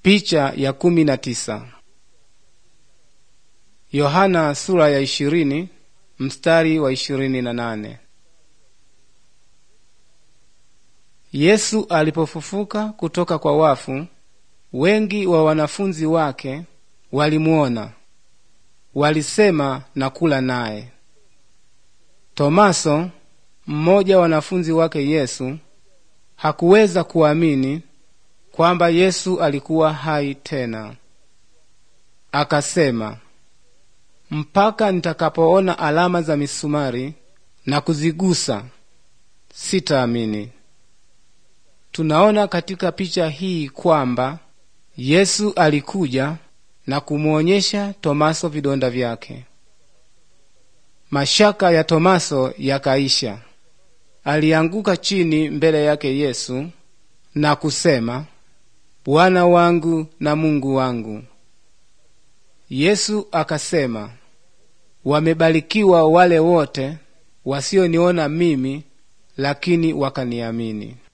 Picha ya kumi na tisa. Yohana sura ya ishirini mstari wa ishirini na nane. Yesu alipofufuka kutoka kwa wafu, wengi wa wanafunzi wake walimuona, walisema na kula naye. Tomaso, mmoja wa wanafunzi wake Yesu, hakuweza kuamini kwamba Yesu alikuwa hai tena. Akasema, mpaka nitakapoona alama za misumari na kuzigusa sitaamini. Tunaona katika picha hii kwamba Yesu alikuja na kumwonyesha Tomaso vidonda vyake. Mashaka ya Tomaso yakaisha. Alianguka chini mbele yake Yesu na kusema, Bwana wangu na Mungu wangu. Yesu akasema, wamebarikiwa wale wote wasioniona mimi, lakini wakaniamini.